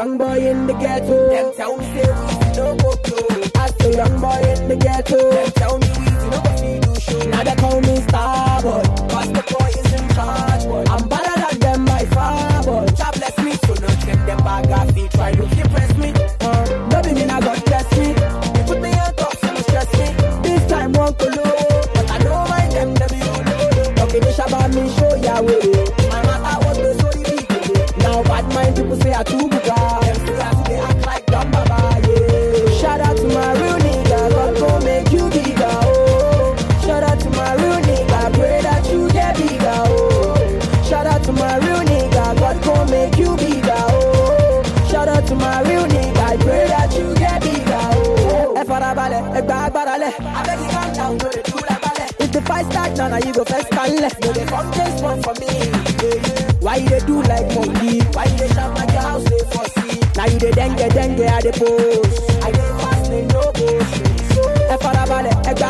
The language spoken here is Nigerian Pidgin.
young boy in the ghetto. Them tell me say we no go blow. I say young boy in the ghetto. Them tell me we no go see do show. Now they call me star boy. Cause the boy is in charge, boy. I'm better than them by far boy. God bless me, so not them them bag off feet. Try to impress me. Uh, baby me now God bless me. They put me on top, so no stress me. This time won't go low. But I don't mind them, them you know. Okay, this about me show ya way. My matter was the story big. Now bad mind people say I too buga. Them say I they act like dumb baba, yeah. Shout out to my real nigga, God gon' make you bigger, oh. Shout out to my real nigga, pray that you get bigger, oh. Shout out to my real nigga, God gon' make you bigger, oh. Shout out to my real nigga, I pray that you get bigger, oh. Ẹ farabalẹ̀, ẹ gba agbára lẹ̀. I beg you calm down, no they do like ballet. If the fight start now, now you go first and left. No they come this one for me, yeah, yeah. Why you dey do like monkey? Why you dey shout like your house they for see? Now you dey dengue dengue at the post. I dey fast, they no go straight. Ẹ farabalẹ̀, ẹ gba